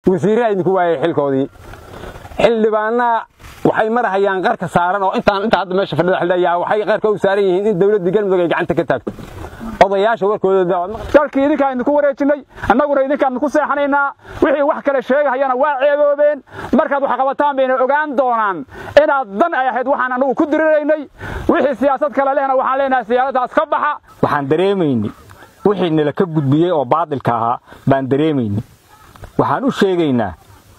wasiirraa idinku waayay xilkoodii xildhibaanna waxay marahayaan qarka saaran oo intaan inta hadda meesha fadhida xildhiyaa waxay qarka u saaran yihiin in dawladdii galmudug ay gacanta ka taagto odayaasha warkooda dalkii idinkaan idinku wareejinnay annaguna idinkaan idinku seexanaynaa wixii wax kale sheegahayana waa ceeboobeen markaad wax qabataan bayna ogaan doonaan inaad dan ay ahayd waxaan annagu ku diriraynay wixii siyaasad kale lehna waxaan leenahay siyaasaddaas ka baxa waxaan dareemaynay wixii nala ka gudbiyey oo baadilka ahaa baan dareemaynay waxaan u sheegaynaa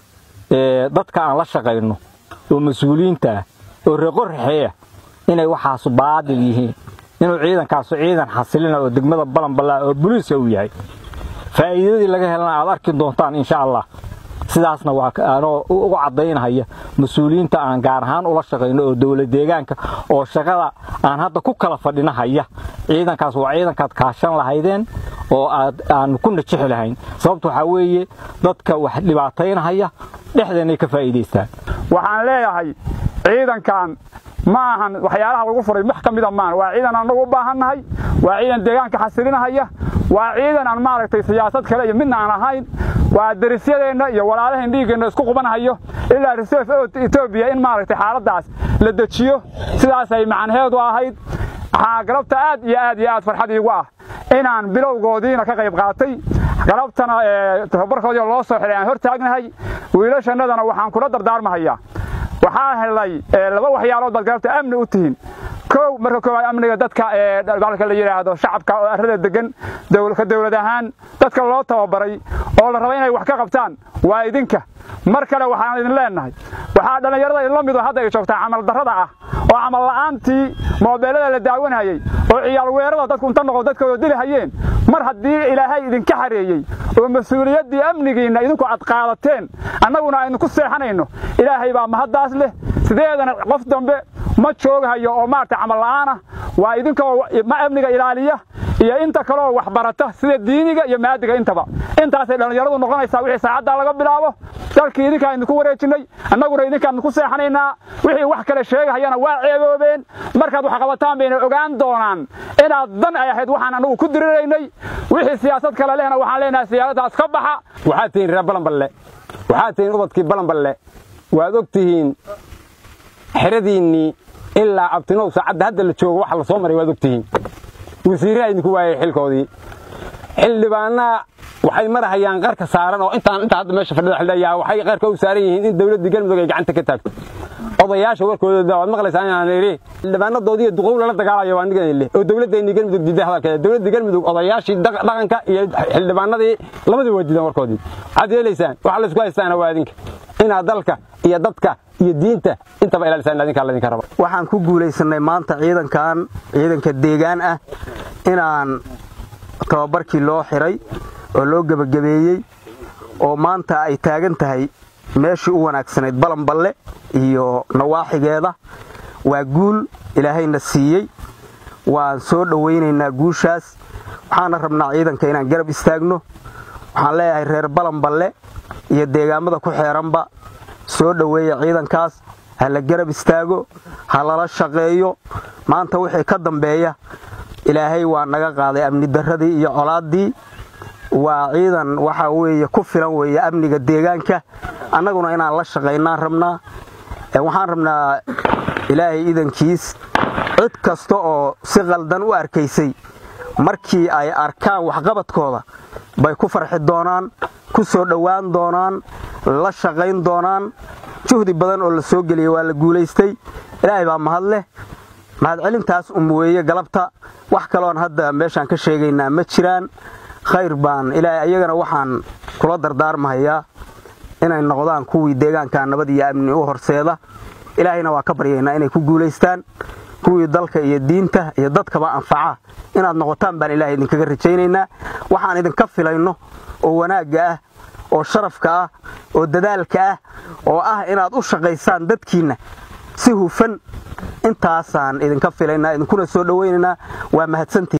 dadka aan la shaqayno oo mas-uuliyiinta ah oo reeqorraxeeya inay waxaasu baadil yihiin inuu ciidankaasu ciidan xasilina oo degmada balanballaa oo buliiska uu yahay faa'iidadii laga helana aad arki doontaan insha allah sidaasna waa anoo uga caddaynahaya mas-uuliyiinta aan gaar ahaan ula shaqayno oo dowla deegaanka oo shaqada aan hadda ku kala fadhinahaya ciidankaas waa ciidankaad kaashan lahaydeen oo aad aan ku najixi lahayn sababta waxaa weeye dadka wax dhibaataynahaya dhexdeenay ka faa'iidaystaan waxaan leeyahay ciidankan ma ahan waxyaalaha lagu furay wax ka mida maan waa ciidan annagu u baahannahay waa ciidan deegaanka xasilinahaya waa ciidan aan maaragtay siyaasad kale iyo midna aan ahayn waa darisyadeenna iyo walaalahayn dhiiggeenna isku qubanahayo ilaa reserve etoobiya in maaragtay xaaladdaas la dejiyo sidaasay macanheedu ahayd waxaa galabta aad iyo aad iyo aad farxad iigu ah inaan bilowgoodiina ka qayb qaatay galabtana tababarkoodii loo soo xidhay aan hor taagnahay wiilashannadana waxaan kula dardaarmahayaa waxaa helay laba waxyaalood baad galabta amni u tihiin kow marka koowaad amniga dadka balka la yidhaahdo shacabka oo arrada degan ka dawlad ahaan dadka loo tababaray oo la raba inay wax ka qabtaan waa idinka mar kale waxaan idin leennahay waxaa dhallinyarada idinla mido hadda ay joogtaa camal darrada ah oo camal la'aantii moobeelada la daawanayey oo ciyaal weerada dadku inta noqo dadkooda dili hayeen mar haddii ilaahay idinka xareeyey oo mas-uuliyaddii amnigiinna idinku aad qaadateen annaguna aynu ku seexanayno ilaahay baa mahaddaas leh sideedana qof dambe ma joogahayo oo maaragtay camal la'aanah waa idinkoo ma amniga ilaaliya iyo inta kaleoo wax barata sida diiniga iyo maadiga intaba intaasay dhallinyaradu noqonaysaa wixii saacaddaa laga bilaabo dalkii idinkaan idinku wareejinnay annaguna idinkaan idinku seexanaynaa wixii wax kale sheegahayana waa ceeboobeen markaad wax qabataan bayna ogaan doonaan inaad dan ay ahayd waxaan annagu ku diriraynay wixii siyaasad kale lehna waxaan leenahay siyaasaddaas ka baxa waxaad tihiin reer balanballe waxaad tihiin ubadkii balanballe waad og tihiin xeradiinnii ilaa abtinow saacadda hadda la joogo waxa la soo maray waad og tihiin wasiirraa idinku waayay xilkoodii xildhibaanna waxay marahayaan qarka saaran oo intaan inta hadda meesha fadhida xildhiyaa waxay qarka u saaran yihiin in dawladdii galmudug ay gacanta ka taagto odayaasha warkooda waad maqlaysaa inaan idhi xildhibaanadoodii iyo duqow lala dagaalayo waa nigan leh oo dawladdeennii galmudug diiday hadalkeeda dawladdii galmudug odayaashii dhaqanka iyo xildhibaanadii labadii waa diidan warkoodii waxaad yeelaysaan waxa laysku haystaana waa idinka inaad dalka iyo dadka iyo diinta intaba ilaalisaan adinkaa ladinka raba waxaan ku guulaysannay maanta ciidankan ciidanka deegaan ah inaan tababarkii loo xiray oo loo gebagabeeyey oo maanta ay taagan tahay meeshii u wanaagsanayd balanballe iyo nawaaxigeeda waa guul ilaahayna siiyey waan soo dhowaynaynaa guushaas waxaana rabnaa ciidanka inaan garab istaagno waxaan leeyahay reer balanballe iyo deegaamada ku xeeranba soo dhoweeya ciidankaas ha la garab istaago ha lala shaqeeyo maanta wixii ka dambeeya ilaahay waa naga qaaday amni darradii iyo colaaddii waa ciidan waxa weeye ku filan weeye amniga deegaanka annaguna inaan la shaqaynaan rabnaa waxaan rabnaa ilaahay idankiis cid kasta oo si qaldan u arkaysay markii ay arkaan waxqabadkooda bay ku farxi doonaan ku soo dhowaan doonaan la shaqayn doonaan juhdi badan oo la soo geliyey waa la guulaystay ilaahay baa mahad leh mahadcelintaas um weeye galabta wax kaloon hadda meeshaan ka sheegaynaa ma jiraan khayr baan ilaahay ayagana waxaan kula dardaarmahayaa inay noqdaan kuwii deegaanka nabad iyo amni u horseeda ilaahayna waa ka baryaynaa inay ku guulaystaan kuwii dalka iyo diinta iyo dadkaba anfaca inaad noqotaan baan ilaahay idinkaga rajaynaynaa waxaan idinka filayno oo wanaagga ah oo sharafka ah oo dadaalka ah oo ah inaad u shaqaysaan dadkiinna si hufan intaasaan idinka filaynaa idinkuna soo dhowaynaynaa waa mahadsantii